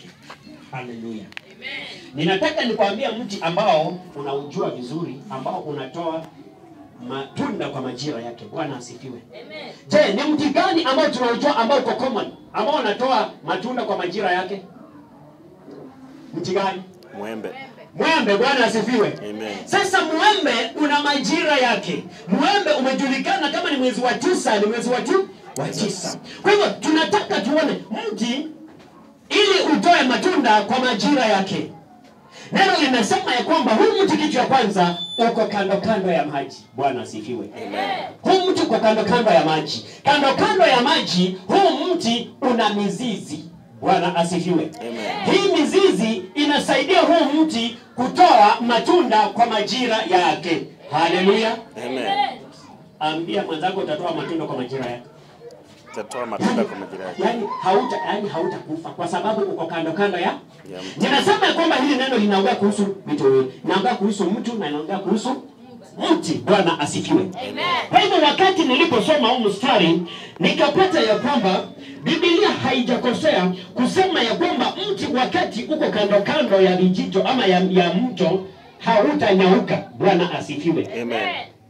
yake. Haleluya. Ninataka nikwambia mti ambao unaujua vizuri, ambao unatoa matunda kwa majira yake. Bwana asifiwe. Je, ni mti gani ambao tunaujua ambao uko common, ambao unatoa matunda kwa majira yake? Mti gani? Mwembe. Mwembe. Bwana asifiwe. Amen. Sasa mwembe una majira yake. Mwembe umejulikana kama ni mwezi wa tisa, ni mwezi wa tu wa tisa. Kwa hivyo tunataka tuone mti ili utoe matunda kwa majira yake. Neno linasema ya kwamba huu mti, kitu cha kwanza, uko kando kando ya maji. Bwana asifiwe. Huu mti uko kando kando ya maji. Kando kando ya maji, huu mti una mizizi. Bwana asifiwe. Amen. Hii mizizi inasaidia huu mti kutoa matunda kwa majira yake. Haleluya. Amen. Ambia mwenzako utatoa matunda kwa majira yake. Tatoa matunda kwa majira yake. Yaani hauta yaani hautakufa kwa sababu uko kando kando ya Ya mti. Ninasema ya kwamba hili neno linaongea kuhusu vitu viwili. Linaongea kuhusu mtu na linaongea kuhusu mti. Bwana asifiwe. Kwa hivyo wakati niliposoma huu mstari nikapata ya kwamba Biblia haijakosea kusema ya kwamba mti wakati uko kando kando ya vijito ama ya, ya mto hautanyauka. Bwana asifiwe. Amen.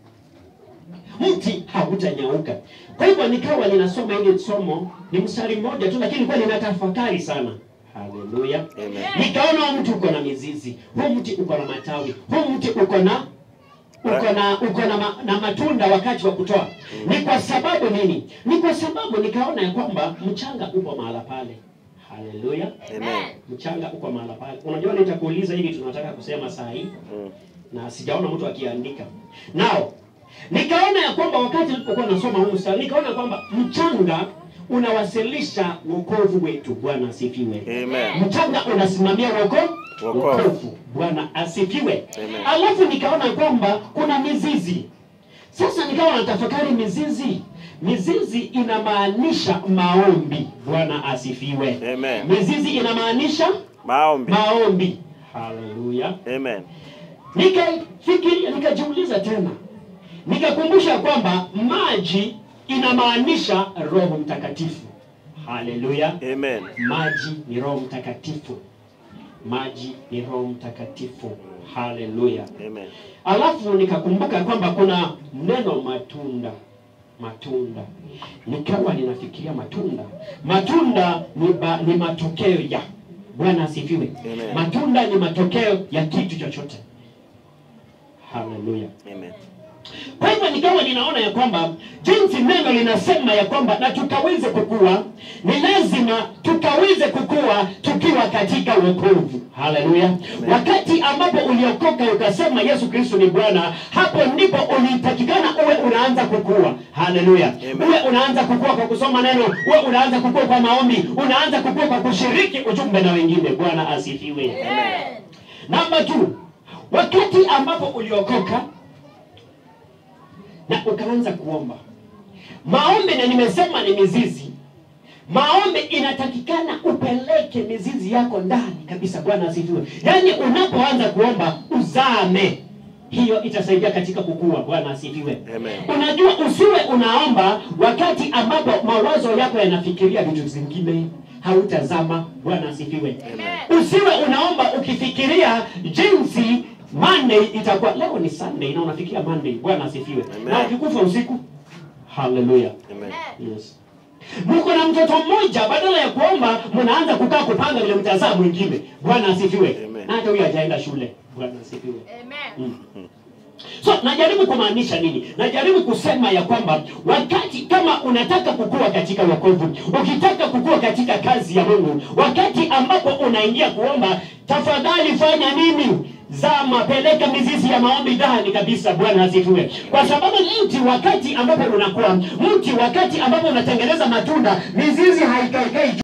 Mti hautanyauka. Kwa hivyo nikawa ninasoma ile somo, ni mstari mmoja tu, lakini kwa ninatafakari sana. Haleluya. Amen. Nikaona huu mti uko na mizizi, huu mti uko na matawi, huu mti uko na uko na uko na, ma, na matunda wakati wa kutoa. Ni kwa sababu nini? Ni kwa sababu nikaona ya kwamba mchanga upo mahala pale. Haleluya. Amen. Mchanga uko mahala pale. Unajua nitakuuliza hili tunataka kusema saa hii Mm. na sijaona mtu akiandika. Nao nikaona ya kwamba wakati nilipokuwa nasoma huu mstari nikaona kwamba mchanga unawasilisha wokovu wetu. Bwana asifiwe. Amen. Mchanga unasimamia wokovu Wokovu. wokovu. Bwana asifiwe. Amen. Alafu nikaona kwamba kuna mizizi. Sasa nikawa natafakari mizizi. Mizizi inamaanisha maombi. Bwana asifiwe. Amen. Mizizi inamaanisha Maombi. maombi. Haleluya. Amen. Nikafikiria, nikajiuliza tena, nikakumbusha kwamba maji inamaanisha Roho Mtakatifu. Haleluya! Amen. Maji ni Roho Mtakatifu, maji ni Roho Mtakatifu. Haleluya! Amen. Alafu nikakumbuka kwamba kuna neno matunda, matunda. Nikawa ninafikiria matunda, matunda ni, ba, ni matokeo ya. Bwana asifiwe. Amen. Matunda ni matokeo ya kitu chochote. Haleluya. Amen. Kwa hivyo nikawa ninaona ya kwamba jinsi neno linasema ya kwamba na tukaweze kukua, ni lazima tukaweze kukua tukiwa katika wokovu. Haleluya! Wakati ambapo uliokoka ukasema Yesu Kristo ni Bwana, hapo ndipo ulitakikana uwe unaanza kukua. Haleluya! Amen. Uwe unaanza kukua kwa kusoma neno, uwe unaanza kukua kwa maombi, unaanza kukua kwa kushiriki ujumbe na wengine. Bwana asifiwe. Namba tu, wakati ambapo uliokoka na ukaanza kuomba maombi, na nimesema ni mizizi. Maombi inatakikana upeleke mizizi yako ndani kabisa. Bwana asifiwe. Yaani unapoanza kuomba uzame, hiyo itasaidia katika kukua. Bwana asifiwe. Amen. Unajua, usiwe unaomba wakati ambapo mawazo yako yanafikiria vitu zingine, hautazama. Bwana asifiwe. Usiwe unaomba ukifikiria jinsi Monday itakuwa. Leo ni Sunday na unafikiria Monday. Bwana asifiwe. Amen. Na ukikufa usiku, haleluya. Amen. Yes. Mko na mtoto mmoja, badala ya kuomba mnaanza kukaa kupanga vile mtazaa mwingine. Bwana asifiwe. Amen. Na hata huyo hajaenda shule. Bwana asifiwe. Mm. So najaribu kumaanisha nini? Najaribu kusema ya kwamba wakati kama unataka kukua katika wokovu, ukitaka kukua katika kazi ya Mungu, wakati ambapo unaingia kuomba, tafadhali fanya nini? Zama, peleka mizizi ya maombi ndani kabisa. Bwana asifiwe. Kwa sababu mti wakati ambapo unakuwa mti, wakati ambapo unatengeneza matunda, mizizi haikaikai